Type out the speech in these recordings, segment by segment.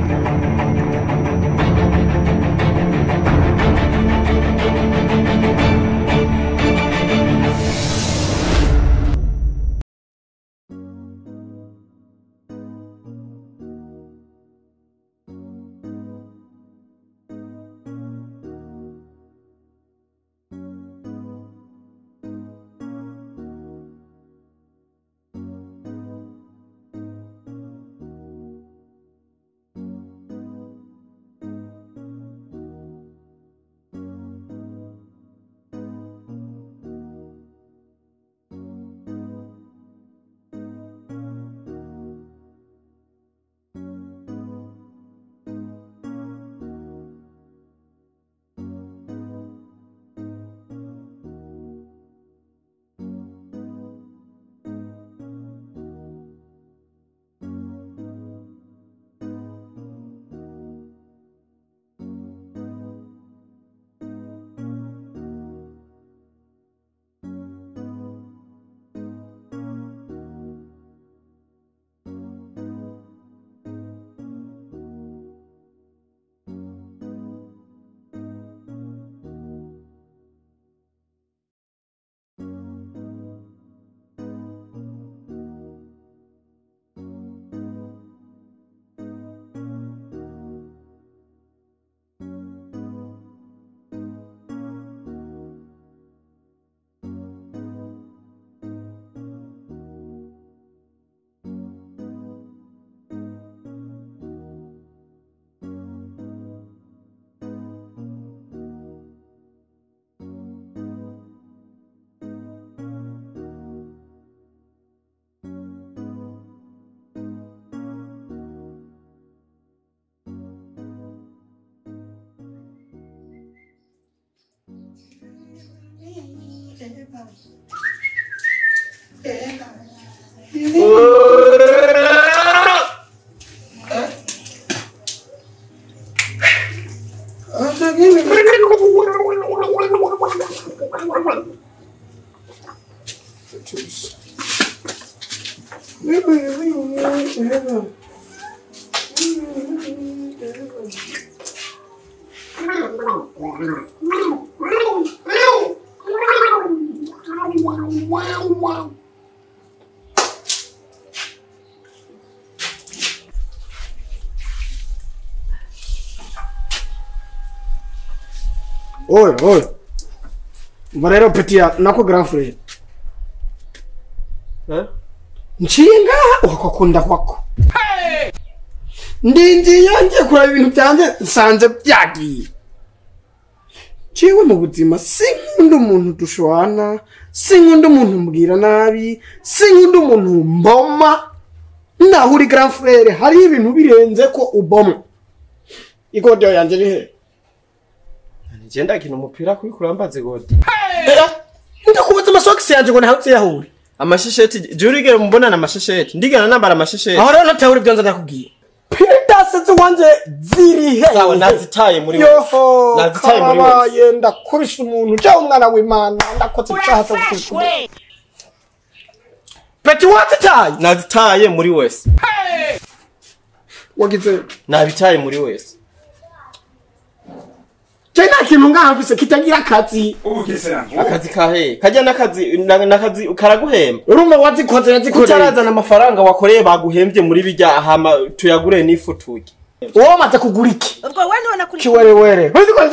oye oye umva rero petiya nako grand frere nciye ngaha ukakunda kwako ndindiye ngiye kureba ibintu byanjye nsanze byagiye ciwe mu buzima sinkunda umuntu dushwana sinkunda umuntu mbwira nabi sinkunda umuntu mboma naho uri grand frere hariho ibintu birenze ko uboma igodiyo yanjye iri he nigenda akina umupira kuri kurambaze godi ndakubaza amasogisi yanjye ngo ntawe uyahure amashesheti jya urigera mubonana amashesheti ndigana nambara amashesheti aho rero natahura ibyo nza ndakubwiye piridasi z'iwanjye ziri he sawa nazitaye muri yoho nazitaye muri wese karabaye ndakubise umuntu ujya umwana w'imana ndakoze icyaha cyo gukubita peti wazitaye nazitaye muri wese wagize nabitaye muri wese je nta kintu ngaha mfise kitagira akazi akazi kahe kajya n'akazi na- n'akazi karaguhemba urumva wazikoze yazikoreye utarazana amafaranga wakoreye baguhembye muri bijya hama tuyagure n'ifu turye wowe wamaze kugura iki ubwo we none kuri kiwerewere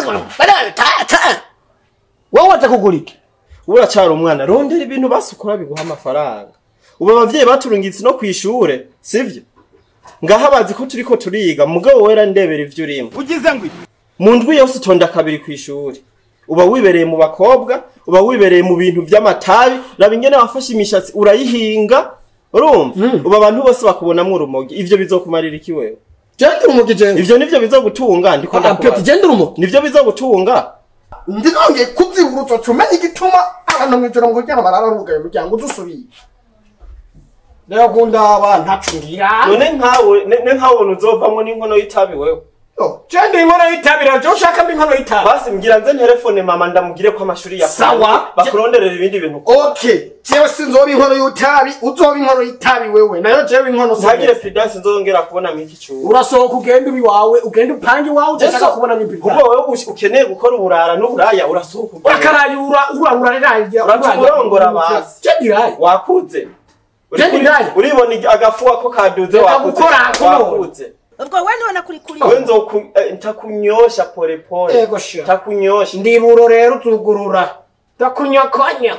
wowe wamaze kugura iki ubu uracyari umwana rondera ibintu basukura biguha amafaranga ubu abavyeyi baturungitse no kwishure sivyo ngaho bazi ko turiko turiga mugabo wera ndebera ivyo urimo ugize ngo mu ndwi yose utonda kabiri kw'ishuri uba wibereye mu bakobwa uba wibereye mu bintu vy'amatabi raba ingene wafashe imishatsi urayihinga urumva ubu abantu bose bakubonamwo urumogi ivyo bizokumarira iki wewe gendera umugi jewe ivyo nivyo bizogutunga ndiko Ah, peti ndakubaza gendera umugi nivyo bizogutunga ndinongeye kubyibura utumenya igituma abantu mw'ijoro ngo kugira barara rugaye umuryango udusubiye rero kundaba ntacungira none nkawe ne ne nkawe uzovamwo n'inkono y'itabi wewe yo je ndi inkono y'itabi rero je ushaka mbi inkono y'itabi basi mbwira nze telefone mama ndamubwire ko amashuri ya Sawa. bakuronderera ibindi bintu okay jewe sinzoba inkono y'itabi uzoba inkono y'itabi wewe nayo jewe inkono ntagire prudence nzongera kubona mwiki cyuba urasohoka ugenda ubi wawe ugenda upange iwawe udashaka kubona ubwo n'impirita wowe ush- ukeneye gukora uburara n'uburaya urasohoka ugenda. urakarayura urabura riraye Uraturongora basi. je ndiraye wakuze Uri- Je ndiraye. uribona igi- agafuwa ko kaduze Reka wakuze gukora kuno. wakuze ubwo we niwe nakuri we nzoku eh, ntakunyosha pole pole Ego sha. ntakunyosha ndiburo rero tugurura ndakunyokonya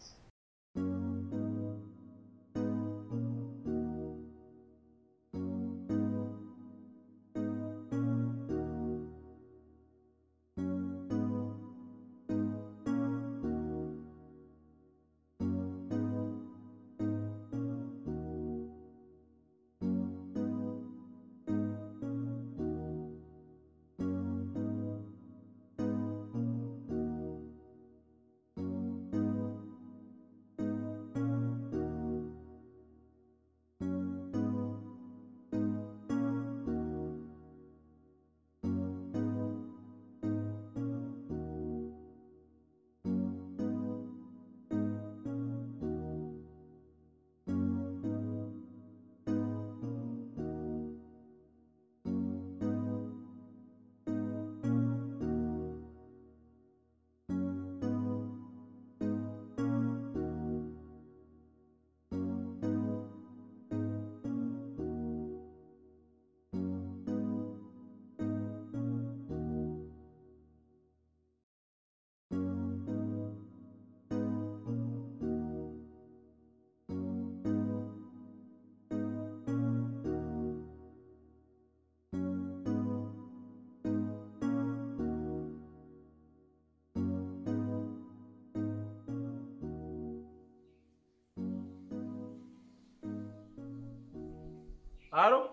Halo?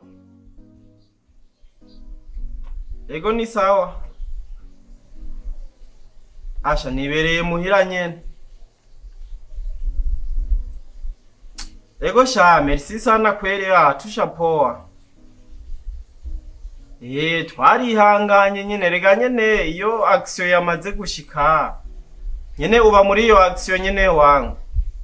Ego ni sawa. Asha nibereye muhira nyene. Ego sha, merci sana kweli ya tusha poa. Eh, twarihanganye nyene rega nyene iyo action yamaze gushika. Nyene uba muri iyo action nyene wangu.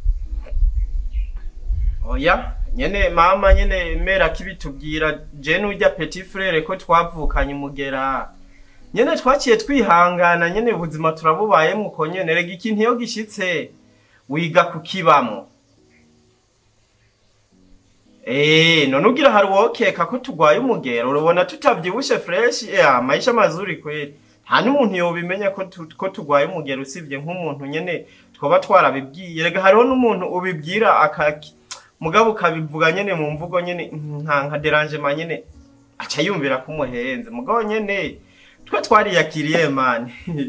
Oya, nyene mama nyene mera kibitubwira je n'urya petit frere ko twavukanye umugera. Nyene twaciye twihangana nyene ubuzima turabubayemo uko nyene rega ikintu iyo gishitse wiga kukibamo. Eh, none ugira hari wokeka ko tugwaye umugero urabona tutavyibushe fresh ya maisha mazuri kweli. Nta n'umuntu yobimenya ko tu- ko tugwaye umugero usibye nk'umuntu nyene twoba twarabibwiye rega hariho n'umuntu ubibwira akaki mugabo ukabivuga nyene mu mvugo nyene nka nka derangement nyene aca yumvira ko umuhenze mugabo nyene twe twariyakiriye mani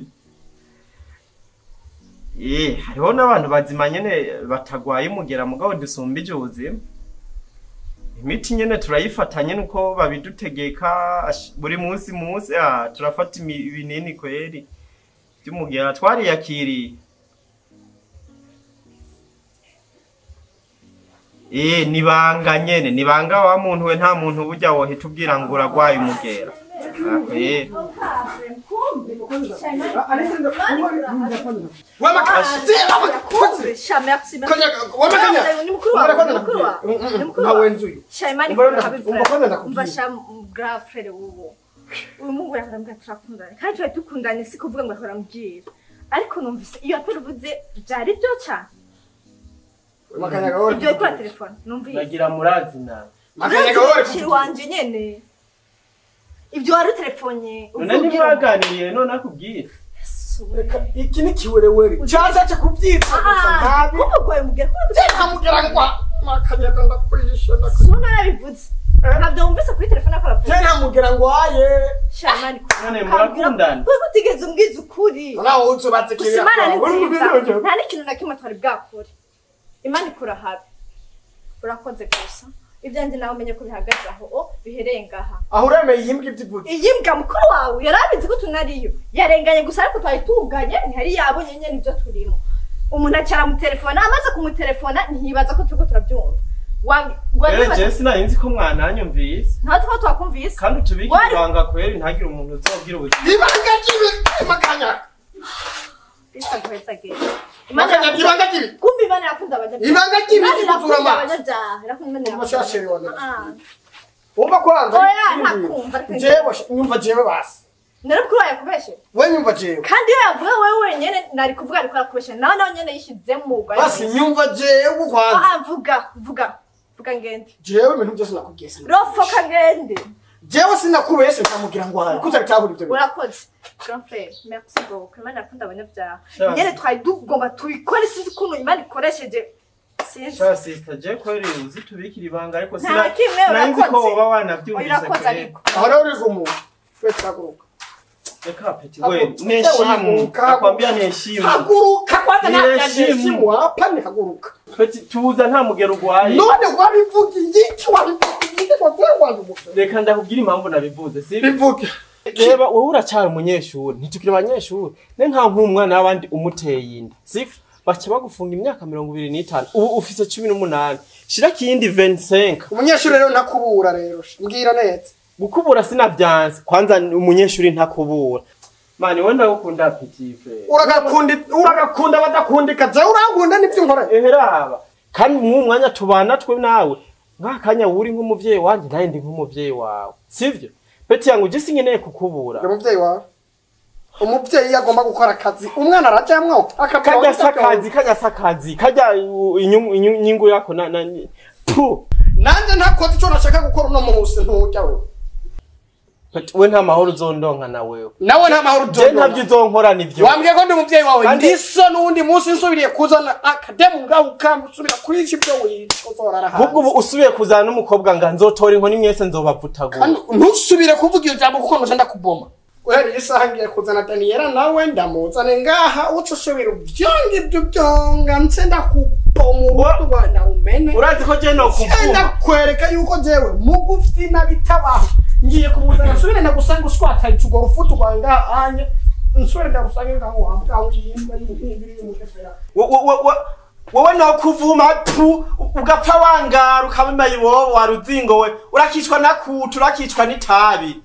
eh hariho n'abantu bazima nyene batagwaye umugera mugabo dusumbije ubuzima imiti nyene turayifata nyene uko babidutegeka ash- buri munsi munsi ah turafata imi- ibinini kweri by'umugera twariyakiriye Eh nibanga nyene nibanga wa muntu we nta muntu burya wohita ubwira ngo uragwaye umugera Ako, eh. sha merci merci wamakanya ni mukuru wawe ni mukuru wawe ni mukuru wawe ntawenzuye sha imani Umva kuri nda- habi umva kwanza ndakubwira. umva sha grand frère wuwo uyu mungu yakarambwira turakundana kandi twari dukundanye si kuvuga ngo yakarambwira ariko numvise iyo apera uvuze byari byo cyane makanya gahore ibyo kuri telefone numvise nagira murazi nawe makanya gahore kiri wanje nyene ibyo wari utelefonye none ntibaganiriye none akubwira reka iki ni kiwerewere cyazaje kubyitsa gusa ntabi kumugwaye umugera ntamugera ngo makanya ndakwishe ndakwishe suna narabivuze ntabyo wumvise kuri telefone akora je ntamugera ngo aye sha imani None murakundana? kuko utigeze umbwiza ukuri nawe uzubatse gusa imana ni nziza nta n'ikintu na kimwe twari bwakore imana ikura habi urakoze gusa ibyanjye nawe umenye ko bihagaze aho o bihereye ngaha aho uremeye iyi mbwa ibyivutse iyi mbwa mukuru wawe yari abizi ko tunariyo yarenganye gusa ariko twari tuganye ntihari yabonye nyine ibyo turimo umuntu acara mu telefone amaze kumutelefona ntiyibaza ko turiko turabyumva wange rero je sinari nzi ko mwananyumvise nta tuba twakumvise kandi utubike Wari- ibanga kweri ntagire umuntu uzobwira ubuzima ibanga ry'ibi makanya bisa guheza gere makanya ibanga ry'ibi kumbe imana irakunda abanyabyaha ibanga ry'ibi imana kuzura irakunda amazi abanyabyaha irakunda imana Umushasheri wa nani? Ah. wumva kwanza Oya, ntakumva, ariko- jewe nyumva jewe basi nari kuri wawe yakubeshe we nyumva jewe kandi iyo yavuga wowe wenyene nari kuvuga ariko arakubeshe nawe nawe nyene yishizemo ubwo basi nyumva jewe kwanza ah vuga vuga vuga ngende jewe ibintu byose nakubwiye sinakubwiye. rofoka ngende jewe sinakubeshe nkamubwira ngo hayi kuko utabitahura ibyo bintu urakoze grand frère merci beaucoup imana irakunda abanyabyaha Sure. nyene twari tugomba tubikore sinzi ukuntu imana ikoresheje sinzi sha sister je kweri uzi tubikira ibanga ariko Nta sina kimwe sinari nzi ko urakoze. woba wanavyumvise urakoze kweri ariko aho rero uriga umuntu we turaguruka reka peti Hagu- we neshimu haguruka, nakwambia neshimu haguruka kwanza Ni ntabya heshimu. neshimu hapa ni haguruka peti tuza nta mugero urwaye none wabivuga igiki wabivuga igiki ngo tuwe wanjye umutwe reka ndakubwira impamvu nabivuze sibyo bivuge reba wowe uracyari umunyeshuri ntitukiri abanyeshuri ne nta nk'umwana w'abandi umuteye inda sibyo baca bagufunga imyaka mirongo ibiri n'itanu ubu ufise cumi n'umunani shira kiyindi venisenka umunyeshuri rero ntakubura rero mbwira neza gukubura sinavyanse kwanza ni umunyeshuri ntakubura mani we ndagukunda petife uragakunda uragakunda badakundika jewe urankunda nibyo nkora eheraba kandi mw'uwo mwanya tubana twe nawe nk'akanya wuri nk'umuvyeyi wanje naye ndi nk'umuvyeyi wawe sivyo peti yangu je sinkeneye kukubura uri umubyeyi wawe umubyeyi iyo agomba gukora akazi umwana arajamwo akabwira kajya aho sakazi kajya sakazi kajya uh, inyungu inyungu- inyungu yako na na pu nanjye ntakoze icyo nashaka gukora uno munsi ntujya wewe Peti, we nta mahoro uzondonka na wewe nawe nta mahoro je ntabyo uzonkora nivyo wambwiye ko ndi umubyeyi wawe Kandi- ndiso n'uwundi munsi nsubiriye kuzana akademu ngaho ukamusubira kuri iki byo wica uzorara ahubwo ubu hanze usubiye kuzana n'umukobwa nga nzotora inkoni mwese nzobavutagura kandi ntusubire kuvuga iyo jambo kuko nuje ndakuboma guhera isaha ngiye kuzana daniyela nawe ndamuzane ngaha uca usubira ubyonga ibyo byonga nse ndakuboma urutu rwa nawumene urazi ko je nokuvuma ndakwereka yuko jewe mugufi nabitabaho ngiye kumuzana nsubire ndagusanga ushwatayica urwo rufutu rwawe ngaha anye nsubire ndagusange ngaho wambwawe yimba y'umuhimbiri y'umushofera Wo- wo- wo- wo- wowe nokuvuma pu ugapfa wangara ukabima iwobo waruzingo we urakicwa na kutu urakicwa n'itabi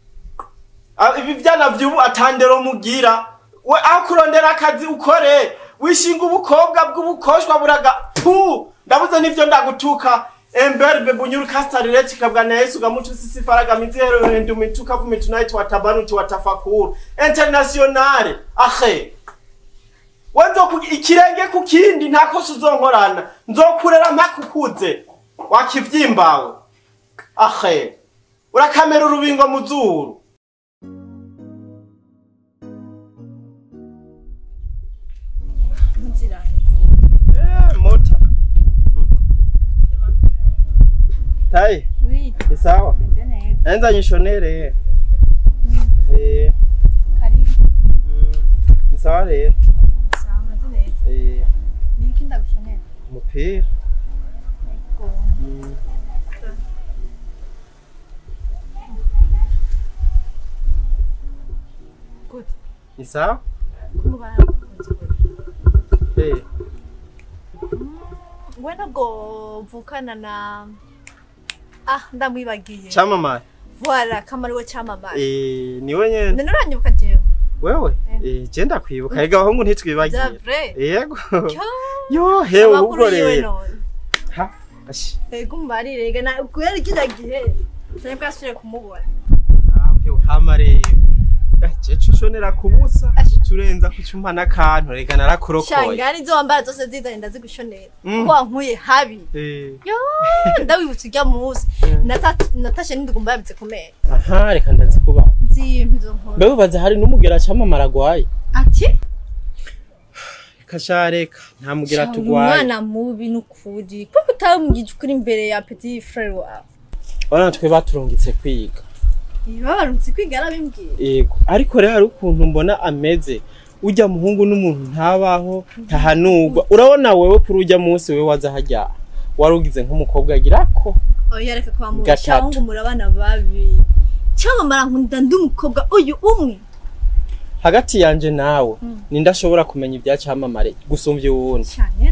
Ah, ibi vyana vy'ubu atandero mugira we aho kurondera akazi ukore wishinga ubukobwa bw'ubukoshwa buraga pu ndabuze n'ivyo ndagutuka emberbe bunyuru kastarire chikabwa na Yesu gamutu sisi faraga mizero ndu mituka vumi tonight watabanu ti watafakuru internationale ahe wenzo ikirenge ku kindi nta kosa uzonkorana nzokurera mpakukuze wakivyimbawe ahe urakamera urubingo mu zuru inzira Eh, mota tayi oui ni sawa meze neza naenza nyishonere eh karibu mm, ni sawa rero sawa meze neza eh ni iki ndagushonera umupira yego mm. good ni sawa kumubana bakunze gute eh we ntabwo vukana na ah ndamwibagiye chamamare voila kamari we cyamamaye eh niwe nyene none uranyibuka jewe wewe Eh. eh je ndakwibuka ega abahungu ntitwibagira bya vrai yego Cyo, yo hewe amakuru ubwo yiwe rero none ha ashi ego umbarire ega na kubera kiriya gihe cyane bwasubiye kumubona nawe hama rero je cushonera kubusa Asha. curenza kucumpa n'akantu rega narakurokoye shangani izo wambara zose zizanye ndazigushonera Mm. kuko wankuye habi eh yo ndawibutse ujya munsi Mm. Nata- natashe n'indigumba yabitse ku mera aha reka ndazikuba nzimpa izo nkuru mbe ubaza hari n'umugera camamara agwaye ati kasha reka nta mugera Sha, uri tugwaye umwana mubi n'ukuri kuko utambwije ukuri imbere ya petit frere wawe urabona twe baturungitse kwiga babarutse kwiga yarabimbwiye yego ariko rero hari ukuntu mbona ameze ujya muhungu n'umuntu ntabaho ntahanurwa urabona wewe kuri ujya munsi wewe waza hajya warugize nk'umukobwa agira ko oya reka kwa Gatatu. mubisha ahubwo murabana babi cyamamara nkunda ndi umukobwa uyu umwe hagati yanje nawe Mm. ninde ashobora kumenya ibya cyamamare gusumbya uwundi cyane ne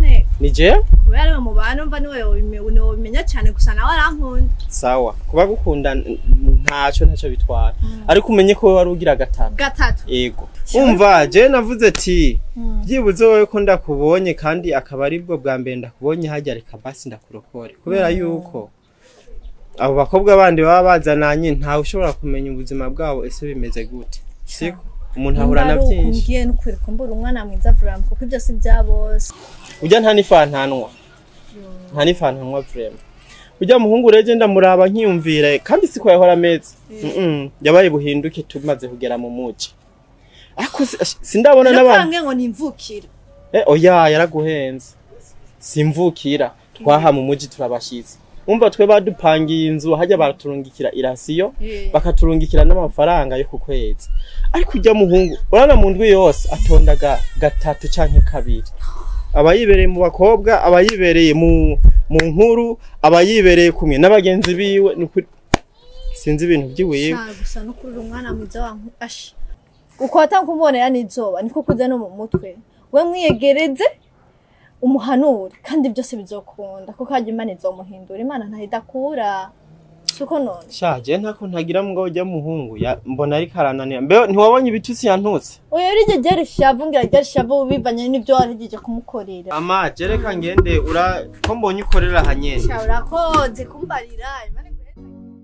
ni jewe kubera ariwe mubana umva niwe wobime- wobimenya cyane gusa nawe arankunda sawa kuba gukunda n- ntacyo ntacyo bitwara ariko umenye ko wowe wari ugira gatatu gatatu ego umva je navuze ati byibuze wowe ko ndakubonye kandi akaba aribwo bwa mbere ndakubonye hajya reka basi ndakurokore kubera yuko abo bakobwa bandi baba bazananye ntawe ushobora kumenya ubuzima bwabo ese bimeze gute siko umuntu ahura na byinshi ngiye nukuri kumbura umwana mwiza vuramu kuko ibyo si bya bose ujya nta n'ifantanwa nta n'ifantanwa vrema ujya muhungu rege ndamuraba nkiyumvira kandi siko yahora ameze Mm-mm, yabaye buhinduke tumaze kugera mu muji ariko si- sindabona n'abantu nakange ngo nimvukira Eh, oya yaraguhenze simvukira twaha mu muji turabashitse umva twe badupangiye inzu hajya baraturungikira irasiyo Eh. bakaturungikira n'amafaranga yo ku kwezi ariko ujya muhungu urana mu ndwi yose atondaga gatatu canke kabiri aba yibereye mu bakobwa aba yibereye mu mu nkuru aba yibereye kumwe n'abagenzi biwe ni ukuri sinzi ibintu by'iwiwe Sha, gusa no kurura umwana mwiza wanku ashi uko watankumubonera n'izuba niko kuza no mu mutwe we mwiyegereze umuhanure kandi byose bizokunda kuko hajya imana izomuhindura imana ntahidakura siko none shaje ntako ntagira mugabo ujya muhungu ya mbona ariko arananira mbe ntiwabonye ibitutsi yantutse oya rije ryari shavu ngira ryari shavu bivanye n'ibyo warigije kumukorera ama jereka ngende ura ko mbonye ukorera hanyene sha urakoze kumbarira Imana iguhe-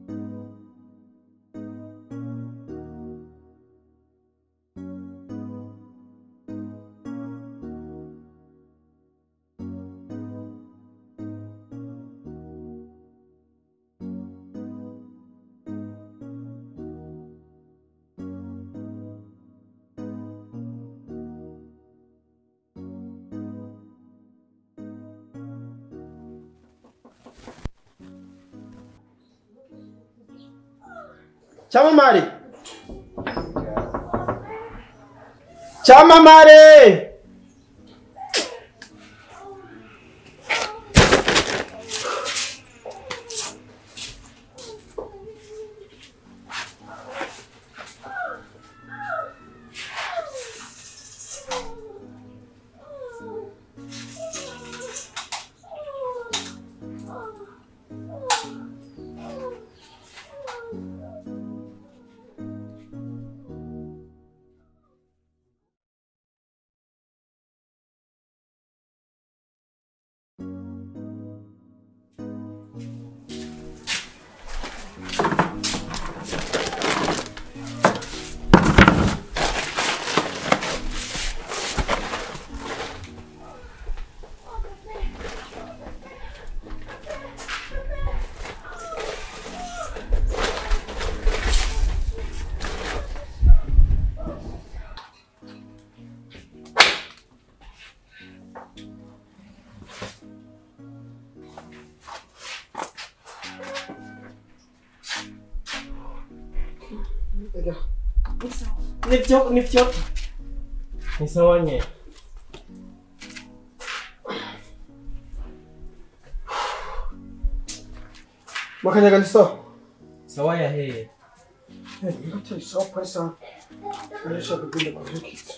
cyamamare cyamamare nivyo nivyo ni sawa nye makanyaga ni sawa sawa ya he Yote ni sawa pale sana. Nisha kugenda kwa kitu.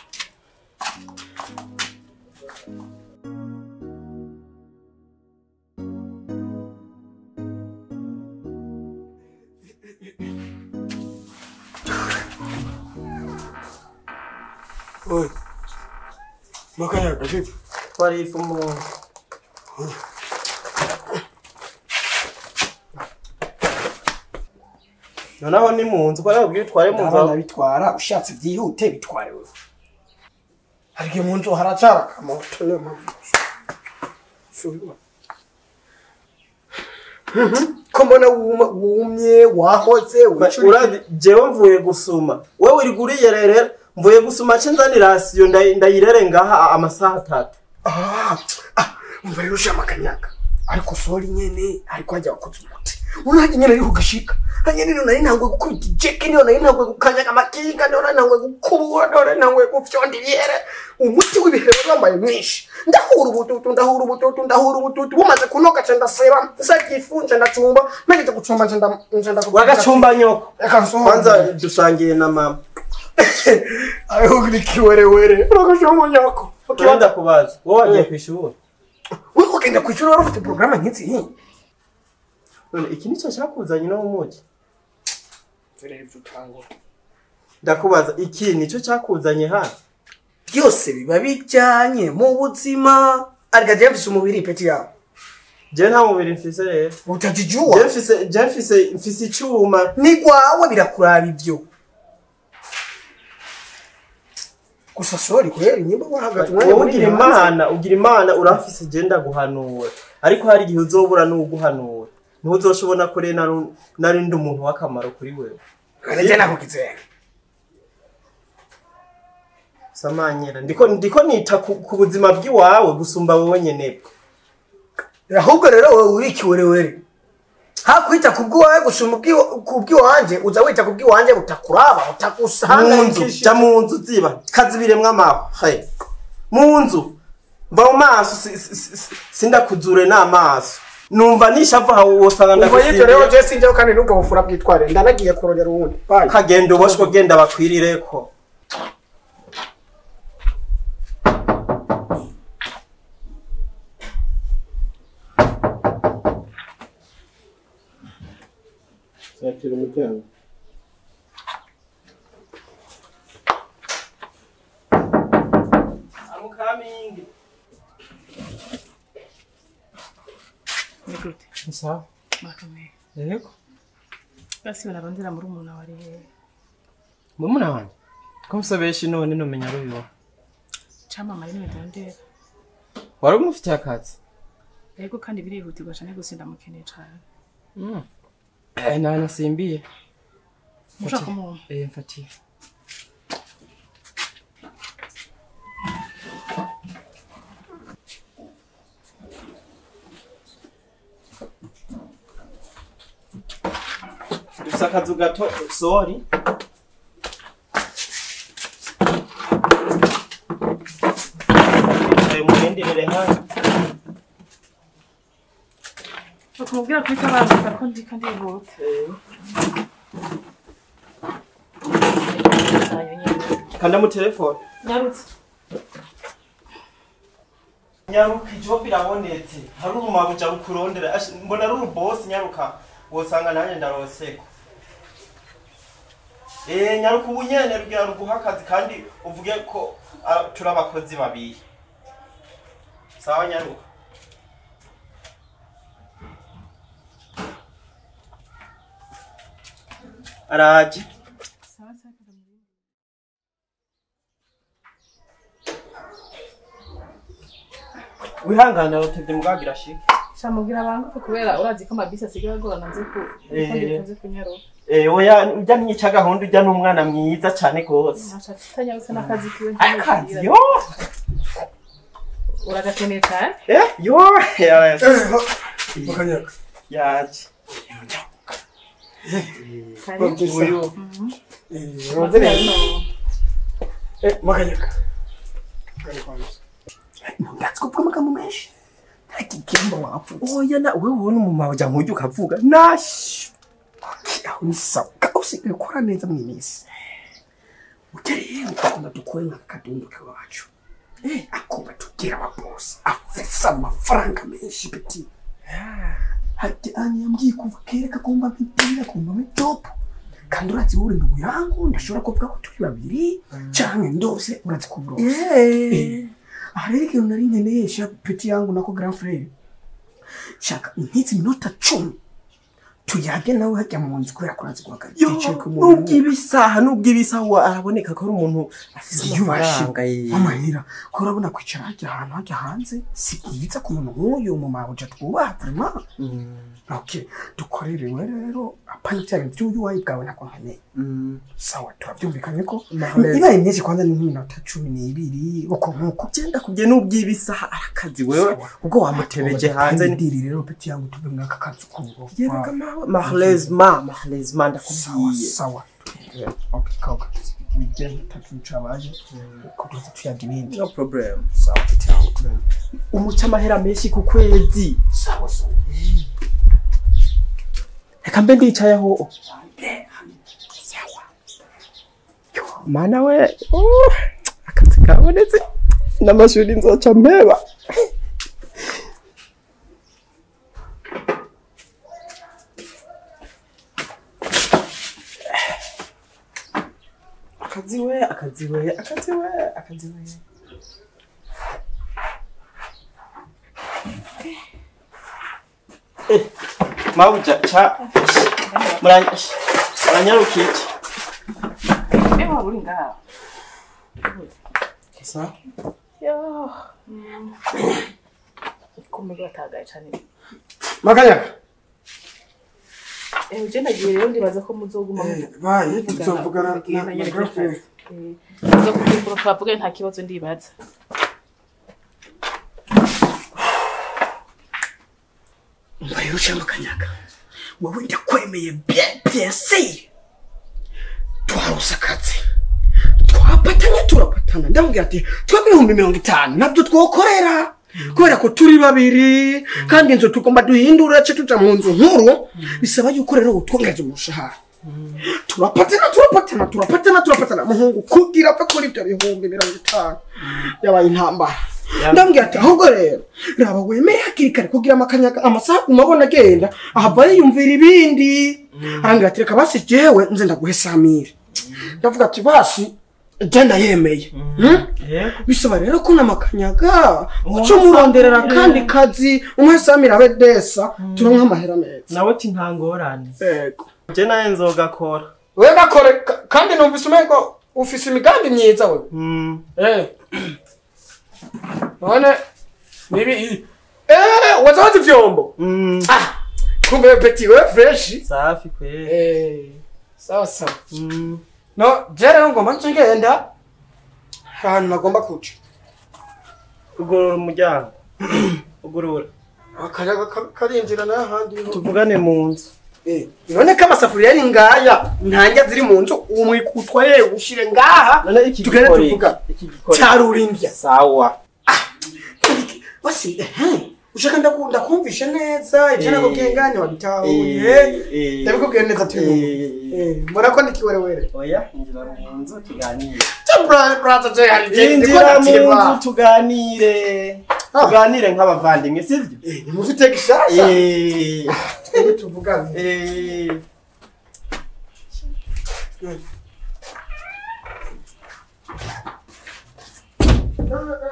Oi. Makanyaga vipi? twarifu mu noneho ni mu nzu kubera ubwiye utware mu abana nzu bitwara ushatse byihute bitware wewe hari igihe mu nzu haracara akamoto niyo mpamvu Subira. Mhm. ko mbona wuma- wumye wahoze wicuriye. urazi jewe mvuye gusuma wewe uri guriyererera mvuye gusuma ce nzani rasiyo ndayi- ndayirere ngaha amasaha atatu Ah, ah, umva rero ushama akanyaga ariko sori nyene ariko hajya wakoze umuti unajya nyene ariho ugashika hanyene niyo nari ntanguye gukubita ijeke niyo nari ntanguye gukanyaga amakinga niyo nari ntanguye gukubura niyo nari ntanguye gufyonda ibiyere umuti w'ibihe wambaye mwinshi ndahura ubututu ndahura ubututu ndahura ubututu bumaze kunoga nca ndaseba nsagifu nca ndacumba nageze gucumba nca nda- nca ndakubwira- wagacumba nyoko Reka nsohoke. kwanza dusangiye na mama ariho uri kiwerewere uragashoma nyako kibanza kubaza wowe wagiye ku ishuri we kugenda ku ishuri wari ufite porogaramu nk'izi none iki nicyo cyakuzanye no mu mugi turebe ibyo utangura ndakubaza iki nicyo cyakuzanye hano byose biba bijyanye mu buzima ariko jya mfise umubiri peti yawe je nta mubiri mfise rero je utajijuwa mfise je mfise mfise icyuma ni gwawe birakuraba ibyo gusa sori kweri nyimba wahagaze umwanya wowe munini ugira hanze. imana ugira imana urafise je ndaguhanura ariko hari igihe uzobura n'uguhanura niho uzoshobona ko rero nari- nari ndi umuntu w'akamaro kuri wewe Kare jya nakukizera samanyera ndiko ndiko nita ku, ku buzima bw'iwawe gusumba wowe nyene ahubwo rero wowe uri ikiwerewere hakwita ku bw'iwawe gusumba ubw'i- ku bw'iwanje uza wita ku bw'iwanje butakuraba mu butakusanga nzu jya mu nzu ziba kazibiremwo amaho he mu nzu mva mu maso si- si- si- si- sindakuzure n'amaso numva nishavu hawe wosanga ubwo y'ibyo rero ndagusimbye je sinjyeho kandi n'ubwo bufura bwitware ndanagiye kurongera uwundi Bye. kagenda uboshwe genda bakwirireko Satira umuryango. I'm coming. Ni gute Sawa. bakomeye Yego. basi bararondera muri umuntu wari hehe Murumuna wanjye. Ko musobesha none numenya ari uyu. camamare n'imidondera Wari umufitiye akazi? yego kandi birihutirwa cyane gusa ndamukeneye cyane Eh, nta nasimbiye. mushaka umuntu Eh, mfatiye. Dufise akazu gato sori. Ayo mugenderere hano. bakamubwira ko itabaza ko ndi kandi yihuta Kanda mu telefone. nyarutse nyaruka ijobu irabonetse hari urumabuja rukurondera Ash- mbona ari urubosi nyaruka wosanga nanjye ndaroseko Eh nyaruka ubu nyene rugira ruguha akazi kandi uvuge ko ah, turi abakozi babiri sawa nyaruka araje sawa sawa ndamubwira. wihangana rutevye mugagira shike shamubwira abantu kubera urazi ko amabisi asigaye agorana nzi ko Eh. ko ndikunze kunyaruka Eh oya urya n'ica gahunda urya n'umwana mwiza cane gose nashatse tutanyarutse n'akazi kiwe akazi yo uragakeneye cyane eh yo yaje Mukanyaga. yaje kare uyu Eh, rondere. Eh, Mukanyaga. Ndatse kuvuga amagambo menshi. Nta kigimba wapfutse. oya na wewe ubona umumama ujya nk'ujya ukavuga nashi aho ni sawa Ka- usigaye ukora neza mu minsi ugereye ukagomba dukore nka kadundi kawacu akumva tugira ababosi afise amafaranga menshi peti hati anya yambwiye kuva kera kagomba mpitira kumva muri top kandi urazi wowe ndugu yangu ndashobora kuvuga ko turi babiri canke ndose urazi kuburosa aha rero ikintu nari nkeneye sha peti yangu nako grand frere shaka nk'izi minota cumi tuyage nawe hajya mu nzu kubera ko urazi guhagarika yicaye ku muntu nubwo ibisaha nubwo ibisaha wa- araboneka ko ari umuntu afite yiyubashye amafaranga ye amahera ko urabona kwicara hajya ahantu hajya hanze si byiza ku muntu nk'uyu mu mabuja twubaha vraiment Mm, ok dukorerewe rero apana bya bintu by'ubuwayi bwawe ntabwo nkeneye mm. sawa turabyumvikanye ko Mahmez. ibaye myinshi kwanza ni nk'iminota cumi n'ibiri uko nk'uko genda kubye nubwo ibisaha arakazi wewe ubwo wamutebeje hanze ni diri rero peti yangu tuve muri aka kazi k'uburofa yebaga mawe mahlezma mahlezma sawa ndakubwiye sawa ok kawuka bijya bitatu cabaje uko tuza tuyaga ibindi no problem sawa peti yangu turebe umuca amahera menshi ku kwezi sawa sawa reka mbe ndicayeho mana we uh, akazi kabonetse n'amashuri nzoca mpeba akazi we akazi we akazi we akazi we Eh, mabuja cha muranya muranyarukiye iki ewa uri ngaho Sa? yo kumenya batagaye cyane Makanyaka. ewe je nagiye rero ndibaza ko muzoguma Bayi, tuzovugana na na girlfriend. muzokugira twavuge nta kibazo ndibaza mbayirusha Makanyaka. Wowe ndakwemeye bien bien si. Twarose akazi. Twapatanye turapatana. Ndamubwira ati twebwe ibihumbi mirongo itanu nabyo twokorera. kubera ko turi babiri kandi inzu tugomba duhindura ce tuja mu nzu nkuru bisaba yuko rero utwongeza umushahara turapatana turapatana turapatana turapatana muhungu kugira apfe kuri ibyo bihumbi mirongo itanu yabaye intambara ndambwira ati ahubwo rero raba wemere hakiri kare kugira amakanyaga amasaha umabona agenda ahava yiyumvira ibindi arambwira ati reka basi jewe nze ndaguhe samire ndavuga ati basi genda yemeye Hmm? yego bisaba rero ko namakanyaga uca umuronderera kandi kazi umwe samira abe desa turonka amahera meza nawe ti nta ngorane yego je nawe nzogakora we gakore ka- kandi numvise umengo ufise imigambi myiza we Mm, Eh. none nibi eh waza wazi vyombo mm, ah kumbe peti we fresh safi kweli eh sawa sawa Mm, no je rero ngomba nce ngenda ahantu nagomba kuca ugurura umuryango ugurura akayaga ka- karinjira n'ahandi ho tuvugane mu nzu Eh, none ko amasafuriya ari ngaya ntanjya ziri mu nzu uwo mwikutwaye ushire ngaha none iki tugende gikore tuvuga iki gikore cyarurindya sawa basi ehe ushaka ndakunda kumvisha neza ibyo Eh, nakubwiye ngane wabitahuye eh, eh, ndabikubwiye neza turi mu eh, murako ndikiwerewere oya injira mu nzu tuganire braza je hari igihe ndiko injira mu ndatirwa. nzu tuganire Ah. tuganire nk'abavandimwe sivyo Eh, nimufite gishasha Eh, twebwe tuvugane eh, Eh, eh,